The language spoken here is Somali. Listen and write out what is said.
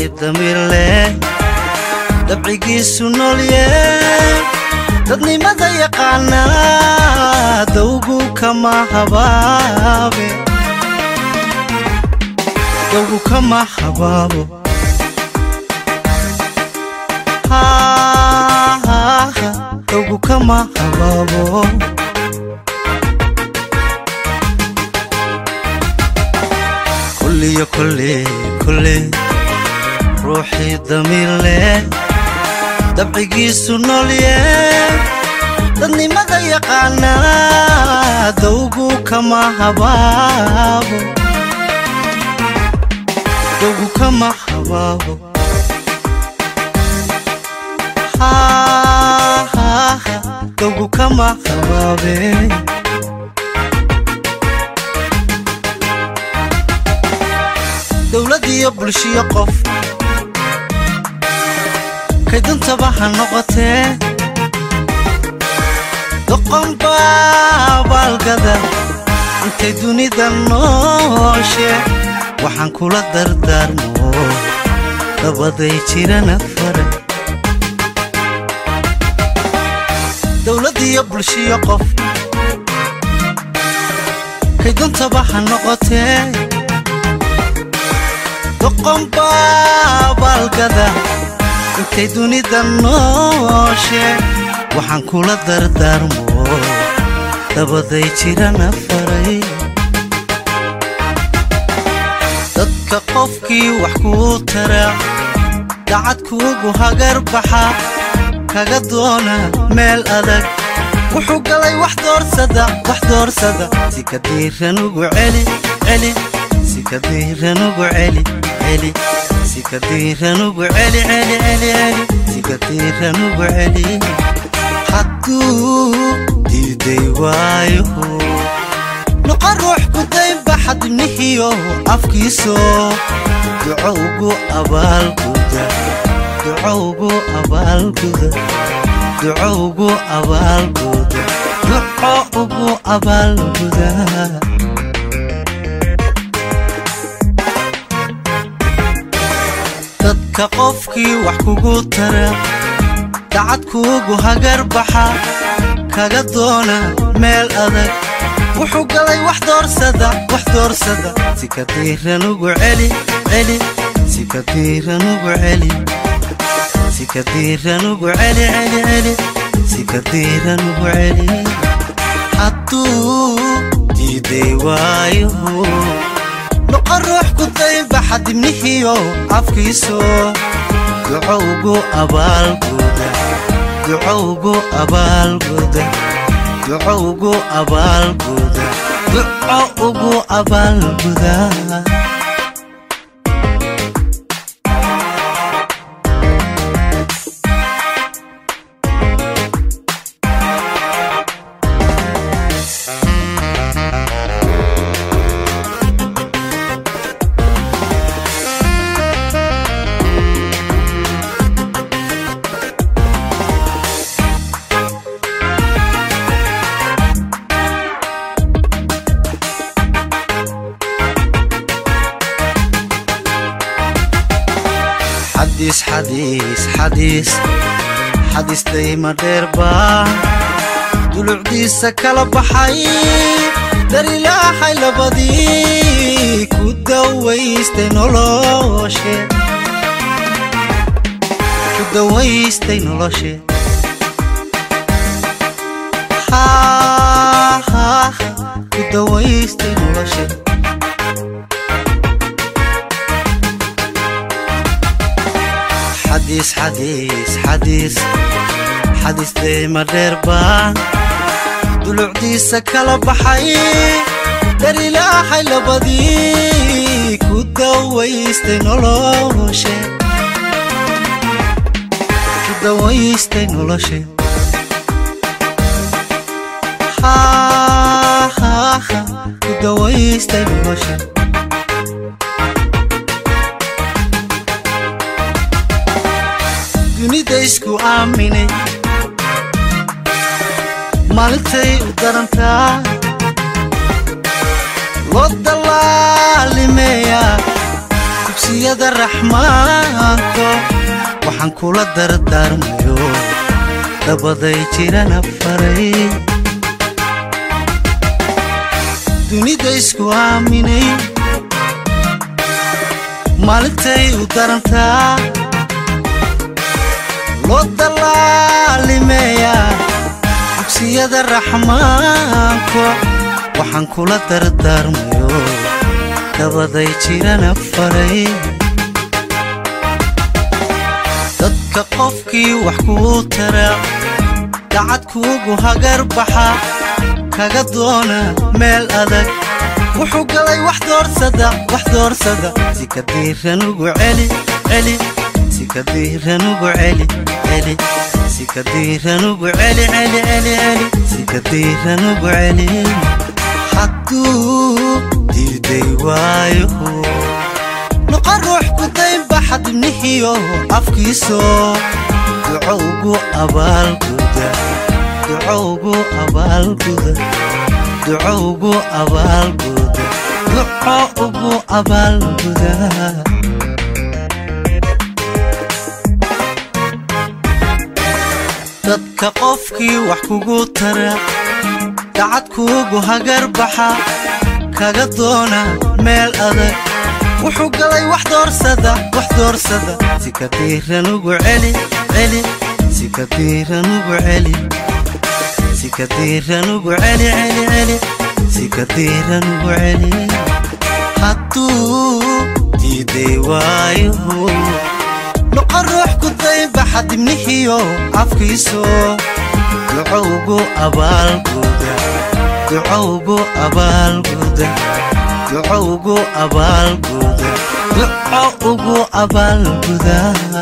ruuxii damiir leh dabcigiisu noolye dadnimada yaqaana dawgu kama habaabe dawgu kama habaabo dawgu kama habaabo kulliyo kolle kolle ruuxii damiir leh dabcigiisu noolye dadnimada yaqaana dawgu kama habaabo dawgu kama habaabo dawgu kama habaabe dowladiyo bulshiyo qof kayduntaba ha noqotee doqonbaa baalgada intay dunida nooshe waxaan kula dardaarmo dabaday jirana fara dowladiyo bulshiyo qof kayduntaba ha noqotee doqonbaa baalgada intay dunida nooshe waxaan kula dardaarmo dabaday jirana faray dadka qofkii wax kuu tara dacad kuugu hagar baxa kaga doona meel adag wuxuu galay wax doorsada wax doorsada si ka diiran ugu celi celi si ka diiran ugu celi celi si ka diiran ugu celi celi celi celi si ka diiran ugu celi hadduu diiday waayo noqo ruux gudaynba xadibnihiyo afkiiso duco ugu abaalguda duco ugu abaalguda duco ugu abaalguda duco ugu abaalguda dadka qofkii wax kugu tara dacad kuugu hagar baxa kaga doona meel adag wuxuu galay wax doorsada wax doorsada si ka diiran ugu celi celi si ka diiran ugu celi si ka diiran ugu celi celi celi si ka diiran ugu celi hadduu diiday waayo noqo ruux gudaynba xadibnihiyo afkiiso duco ugu abaalguda duco ugu abaalguda duco ugu abaalguda duco ugu abaalguda xadiis xadiis xadiis xadiis dayma dheerbaa dulucdiisa kala baxay darilaahay labadii ku dawaystay noloshe ku dawaystay noloshe ku dawaystay noloshe xadiis xadiis xadiis xadiis deyma dheerbaa dulucdiisa kala baxay darilaahay labadii ku dawaystay noloshe ku dawaystay noloshe ku dawaystay noloshe dunida isku aaminay maalintay u darantaa loo dallaalimeeyaa dugsiyada raxmaanko waxaan kula dardaarmayo dabaday jirana faray dunida isku aaminay maalintay u darantaa loo dallaalimeeyaa dugsiyada raxmaanko waxaan kula dardaarmayo dabaday jirana faray dadka qofkii wax kuu taraa dacad kuugu hagar baxa kaga doona meel adag wuxuu galay wax doorsada wax doorsada si ka diiran ugu celi celi si ka diiran ugu celi celi si ka diiran ugu celi celi celi celi si ka diiran ugu celi hadduu diiday waayo noqo ruux kudaynba xadibnihiyo afkiiso duco ugu abaalguda duco ugu abaalguda duco ugu abaalguda duco ugu abaalguda dadka qofkii wax kugu tara dacad kuugu hagar baxa kaga doona meel adag wuxuu galay wax doorsada wax doorsada si ka diiran ugu celi celi si ka diiran ugu celi si ka diiran ugu celi celi celi si ka diiran ugu celi hadduu diiday waayo noqo ruux kudaynba xadibnihiyo afkiiso duco ugu abaalguda duco ugu abaalguda duco ugu abaalguda duco ugu abaalguda